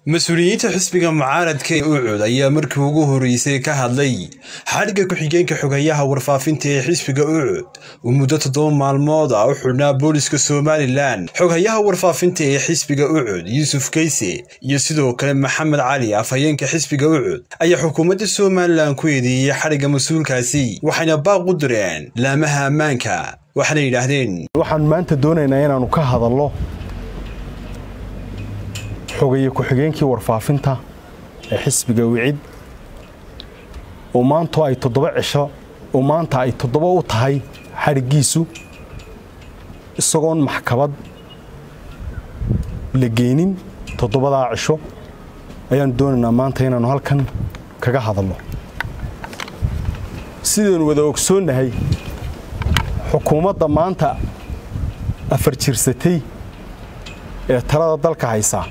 mas-uuliyiinta xisbiga mucaaradka ee ucud ayaa markii ugu horreysay ka hadlay xadhigga ku-xigeenka xogayaha warfaafinta ee xisbiga ucud uu muddo toddoba maalmood ah u xidhnaa booliska somalilan xoghayaha warfaafinta ee xisbiga ucud yuusuf keyse iyo sidoo kale maxamed cali afhayeenka xisbiga ucud ayaa xukuumadda somalilan ku eedeeyey xadhigga mas-uulkaasi waxayna baaq u direen laamaha ammaanka waxaana yidhaahdeen waxaan maanta doonaynaa inaannu ka hadallo xogaye ku-xigeenkii warfaafinta ee xisbiga wicid oo maanto ay toddoba cisho oo maanta ay toddoba u tahay xadhiggiisu isagoon maxkamad la geynin toddobadaa cisho ayaannu doonaynaa maanta inaannu halkan kaga hadalno sidaynu wada ogsoonnahay xukuumadda maanta afar jirsatay ee talada dalka haysaa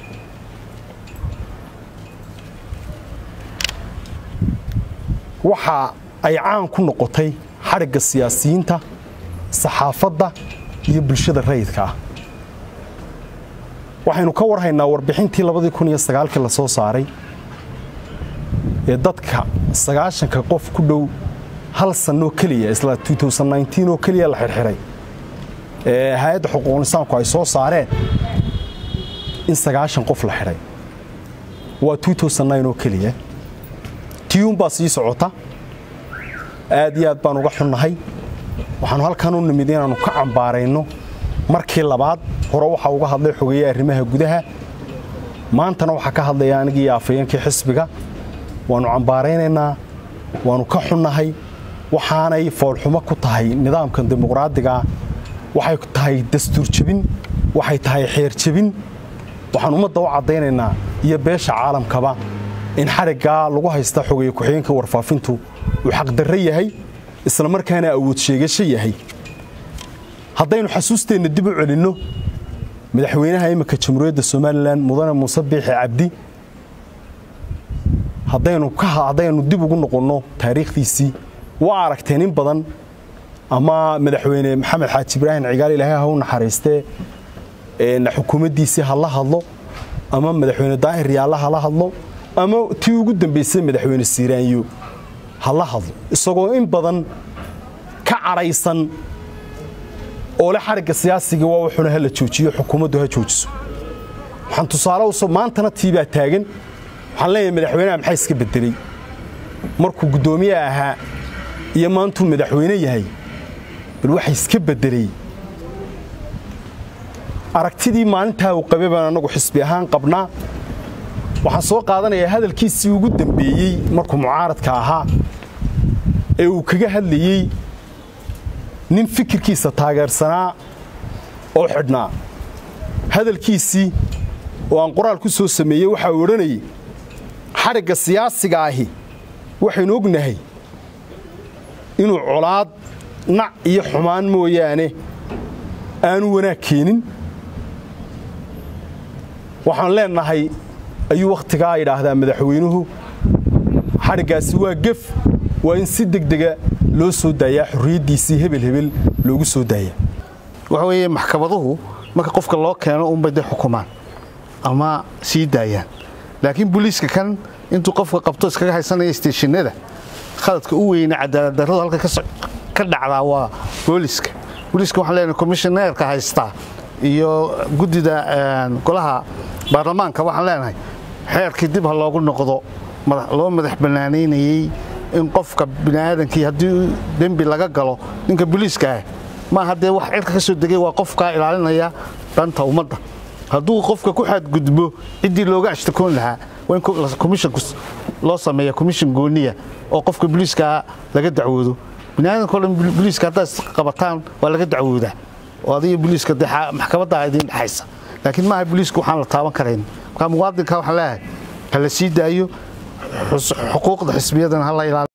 waxa ay caan ku noqotay xadhigga siyaasiyiinta saxaafadda iyo bulshada rayidka ah waxaynu ka warhaynaa warbixintii labadii kun iyo sagaalkii la soo saaray ee dadka sagaashanka qof ku dhow hal sannoo keliya isla oo keliya la xirxiray ee hay-adda xuquuqul insaanku ay soo saareen in sagaashan qof la xidhay waa oo keliya tiyuunbaa sii socota aad iyo aad baan uga xunnahay waxaannu halkan u nimid inaannu ka cambaarayno markii labaad hore waxaa uga hadlay xogeeye arrimaha gudaha maantana waxaa ka hadlaya anigii afhayeenkii xisbiga waannu cambaaraynaynaa waannu ka xunnahay waxaanay foolxumo ku tahay nidaamkan dimuqraadigaa waxay tahay dastuur jebin waxay tahay xeer jebin waxaan ummadda u caddaynaynaa iyo beesha caalamkaba in xadhiggaa lagu haysta xogeeye ku-xigeenka warfaafintu uu xaqdarre yahay isla markaana awood sheegasho yahay haddaynu xasuusteenna dib u celinno madaxweynaha imminka jamhuuriyadda somalilan mudane muuse biixi cabdi haddaynu dib ugu noqonno taariikhdiisii waa aragteen in badan ama madaxweyne maxamed xaaji ibraahim cigaal ilaahay ha u naxariistee xukuumaddiisii ha la hadlo ama madaxweyne daahir yaalla ha la hadlo ama tii ugu dambaysay madaxweyne siiraanyo ha la hadlo isagoo in badan ka cadhaysan oo le xadhigga siyaasiga waa wuxuna ha la joojiyo xukuumaddu ha joojiso waxaan tusaale uso maantana tiibaa taagan waxaan leeyahay madaxweynaha maxaa iska beddeley markuu guddoomiye ahaa iyo maantuu madaxweyne yahay bal waxa iska beddeley aragtidii maalintaa uu qabay baan annagu xisbi ahaan qabnaa waxaan soo qaadanayaa hadalkiisii ugu dambeeyey markuu mucaaradka ahaa ee uu kaga hadlayey nin fikirkiisa taageersanaa oo xidhnaa hadalkiisii oo aan qoraal ku soo sameeyey waxaa uu odhanayay xadhigga siyaasiga ahi waxaynu ognahay inuu colaad nac iyo xumaan mooyaane aanu wanaag keenin waxaan leennahay ayuu wakhtigaa idhaahdaa madaxweynuhu xadhiggaasi waa gef waa in si degdega loo soo daayaa xorriyaddiisii hebel hebel loogu soo daaya waxa weeye maxkamaduhu marka qofka loo keeno unbay dee xukumaan ama sii daayaan laakiin booliiska kan intuu qofka qabto iskaga haysanaya steeshinada khaladka u weyna cadaaladdarradu halka ka dhacdaa waa booliiska booliiska waxaan leenahay komishineerka haystaa iyo guddida golaha baarlamaanka waxaan leenahay xeerkii dib ha loogu noqdo loo madax bannaanaynayey in qofka bini'aadankii haddii dembi laga galo ninka booliiska ah maaha dee wax cirka ka soo degay waa qofkaa ilaalinaya danta ummadda hadduu qofka ku xadgudbo ciddii looga ashtakoon lahaa waa in komishinku loo sameeya komishin gooniya oo qofka booliiskaa laga dacwoodo biniaadanko dhan booliiska haddaad qabataan waa laga dacwoodaa oo adiga booliiska dee maxkamaddaa idiin dhexaysa laakiin maaha booliisku waxaan la taaban karayn markaa muwaadinka waxaan leeyahay ha la sii daayo xuquuqda xisbiyadana ha la ilaaliyo